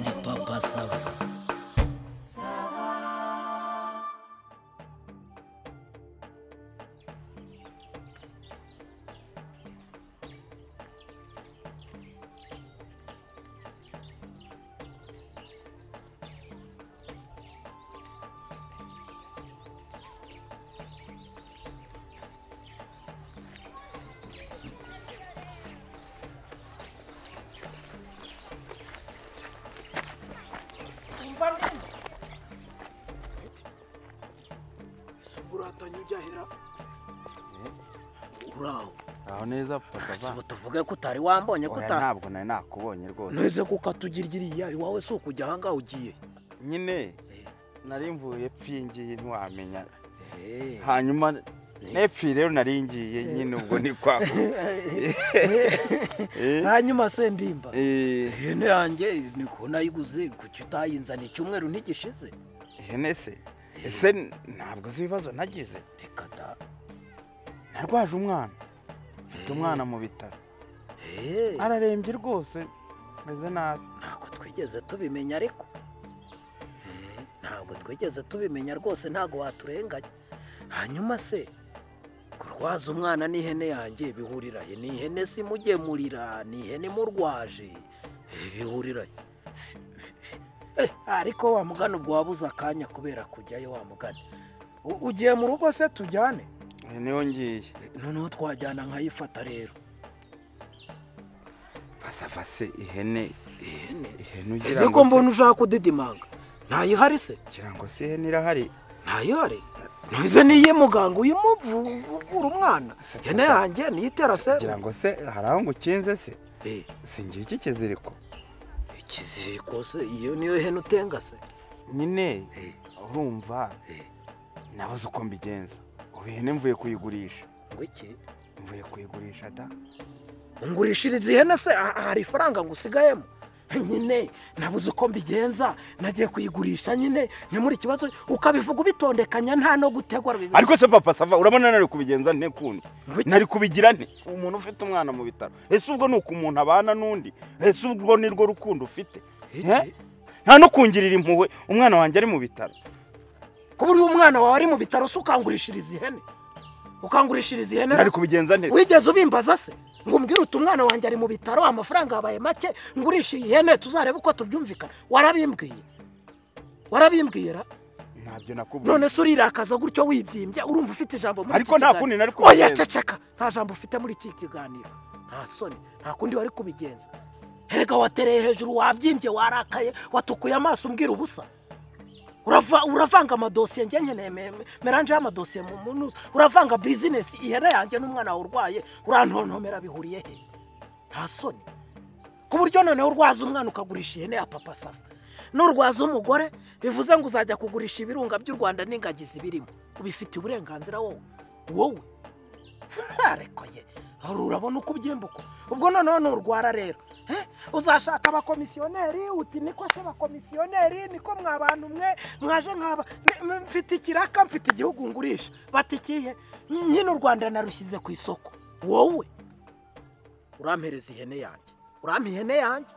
na papa sava mvangeni uratanye ujyahera uraho aho neza papa si va ubu tuvuge ko utari wambonye ko Oya, utari ntabwo nari nakubonye rwose ntuze ko ukatugirigiriye iwawe si ukujya ahangaha ugiye nyine nari mvuye pfi ngiye ntiwamenya Eh, hanyuma nepfi rero nari ngiye nyine ubwo ni kwa Eh, hanyuma se ndimba eh, ihene yanjye ni ko nayiguze kuki utayinzaniye icyumweru ntigishize ihene se ese ntabwo uzi ibibazo nagize reka da narwaje umwana mfite umwana mu bitaro Eh, ararembye rwose meze nabi ntabwo twigeze tubimenya ariko Eh, ntabwo twigeze tubimenya rwose ntabwo waturenganya hanyuma se kurwaza umwana n'ihene yanjye bihuriraye ni ihene si imugemurira ni ihene imurwaje Eh, bihuriraye Eh, ariko wa mugana ubwo wabuze akanya kubera kujyayo wa mugana U- ugiye mu rugo se tujyane Eh, niho ngiye noneho twajyana nkayifata rero basava se ihene ihene ihene ugira ese ko ngo se- mbona ushaka kudidimanga ntayihari se ugira ngo se ihene irahari ntayore ntuze niyo muganga uyimuvura umwana ihene yanjye niyitera se kugira ngo se hari aho ngukinze se Eh, singira iki kiziriko ikiziriko se iyo niyo hene utenga se nyine Eh, urumva eh, nabuze uko mbigenza ubu ihene mvuye kuyigurisha ngo iki mvuye kuyigurisha da ungurishiriza ihene se aha- hari ifaranga ngusigayemo nyine nabuze uko mbigenza nagiye kuyigurisha nyine nyamura ikibazo ukabivuga ubitondekanya nta no gutegwa ariko se papa sava urabona nari kubigenza nte kundi Ngo iki? nari kubigira nte umuntu ufite umwana mu bitaro ese ubwo ni uko umuntu abana n'undi ese ubwo ni rwo rukundo ufite Iki? Eh? nta no kungirira impuhwe umwana wanjye ari mu bitaro kuba uriya umwana wawe ari mu bitaro se ukangurishiriza ihene ukangurishiriza ihene nari kubigenza nte wigeze ubimbaza se ngo umbwire uti umwana wanjye ari mu bitaro amafaranga yabaye make ngurisha iyi hene tuzarebe uko tubyumvikana warabimbwiye warabimbwira ntabyo nakubwiye none se urirakaza gutyo wibyimbye urumva ufite ijambo muri Ariko nta kundi nari kubigenza. kubigenza ceceka nta jambo ufite muri iki kiganiro nta soni nta kundi wari kubigenza erega watereye hejuru wabyimbye warakaye watukuye amaso umbwira ubusa Urava- uravanga amadosiye njye nkeneye me- me- meranje y'amadosiye mu munuza uravanga bizinesi ihene yanjye n'umwana wawe urwaye urantontomera bihuriye he nta soni ku buryo noneho urwaza umwana ukagurisha ihene ya papa safa n'urwaza umugore bivuze ngo uzajya kugurisha ibirunga by'u rwanda n'ingagi zibirimo ubifitiye uburenganzira wowe wowe ntarekuye hari urabona uko ubyimbuka ubwo noneho nurwara rero eh, uzashaka abakomisiyoneri uti niko se abakomisiyoneri niko mwabantu mwe mwaje nkaba Ni- m- mfite ikiraka mfite igihugu ngurisha bati ikihe nyine u rwanda narushyize ku isoko wowe urampereza ihene yanjye urampa ihene yanjye